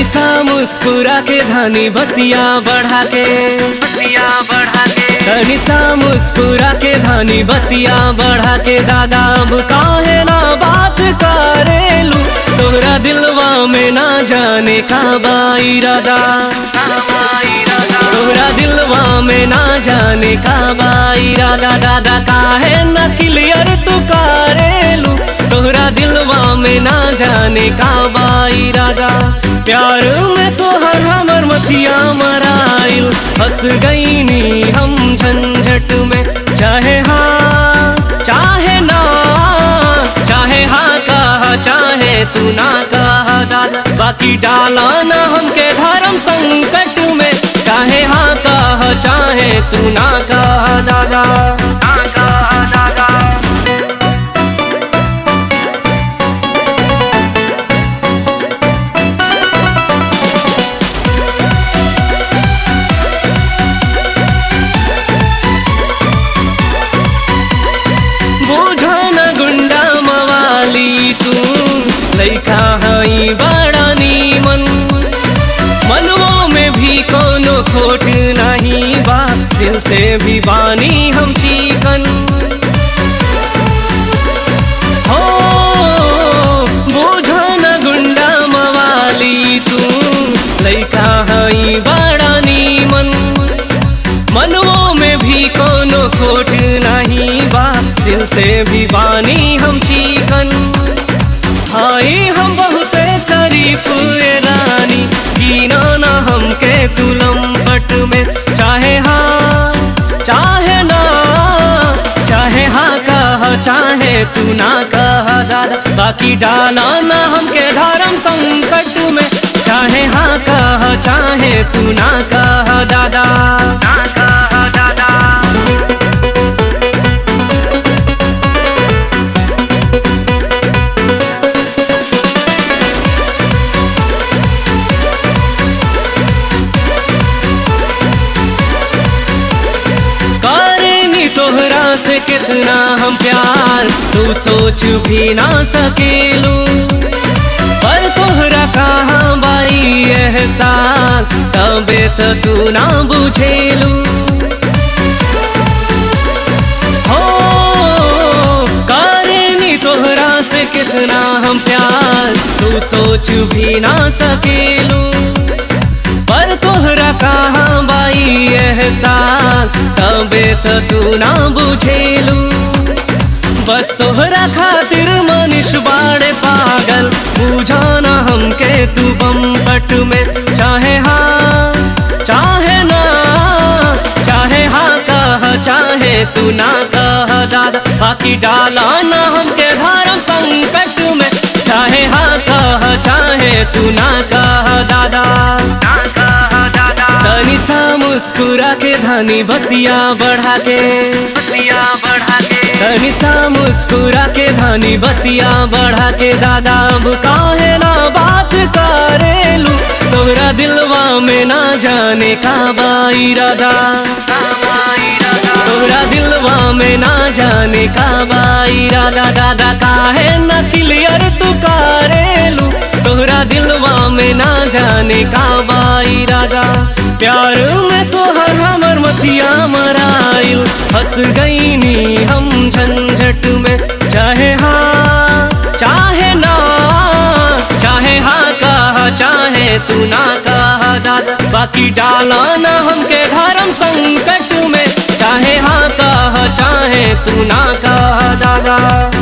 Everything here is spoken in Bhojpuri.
सा मुस्कुरा के धनी बतिया बढ़ा के बतिया बढ़ा के तनी सा मुस्कुरा के धनी बतिया बढ़ा के दादा अब काहे ना बात करेलू तोरा दिलवा में ना जाने का बाइरादा तोरा दिलवा में ना जाने का बाइरादा दादा काहे न क्लियर तू करेलू तोहरा दिलवा में ना जाने का बाइरादा प्यार में तोहर हमर मतिया मराइल फंस गईनी हम झंझट में चाहे हाँ चाहे ना चाहे हाँ कहा चाहे तू ना कहा दादा बाकी डाला ना हमके धर्म संकट में चाहे हाँ कहा चाहे तू ना कहा दादा ना कहा दादा बोझा न गुंडा मवाली तू लैका हई बड़ा नीमन मनवो में भी कोनो खोट नहीं बा दिल से भी बानी हम चिकन हो बोझा न गुंडा मवाली तू लैका हई बड़ा नीमन मनवो में भी कोनो खोट नहीं बा दिल से भी बानी हम चिकन हाई हम बहुत शरीफ ए रानी जीना ना हमके तुलम पट में चाहे हाँ चाहे ना चाहे हाँ कहा चाहे तू ना कहा दादा बाकी डाला ना हमके धर्म संकट में चाहे हाँ कहा चाहे तू ना कहा दादा ना कहा दादा करेनी तोहरा से कितना हम प्यार तू सोच भी ना सकेलू पर तोहरा कहाँ बाई एहसास तबे तो तू ना बुझेलू हो करेनी तोहरा से कितना हम प्यार तू सोच भी ना सकेलू पर तोहरा कहाँ बाई एहसास तबे तो तू ना बुझेलू बस तोहरा खातिर मनीष बाड़े पागल बुझाना हमके तू बम पट में चाहे हाँ चाहे ना चाहे हाँ कहा चाहे तू ना कहा दादा बाकी डाला ना हमके धर्म संकट में चाहे हाँ कहा चाहे तू ना कहा दादा ना कहा दादा तनी सा मुस्कुरा के धनी बतिया बढ़ा के बतिया बढ़ा के तनी सा मुस्कुरा के धनी बतिया बढ़ा के दादा अब काहे ना बात करेलू तोरा दिलवा में ना जाने का बाइरादा तोरा दिलवा में ना जाने का बाइरादा दादा काहे न क्लियर तू करेलू तोहरा दिलवा में ना जाने का बाइरादा प्यार में तोहर हमर मतिया मराइल फंस गईनी हम झंझट में चाहे हाँ चाहे ना चाहे हाँ कहा चाहे तू ना कहा दादा बाकी डाला ना हमके धर्म संकट में चाहे हाँ कहा चाहे तू ना कहा दादा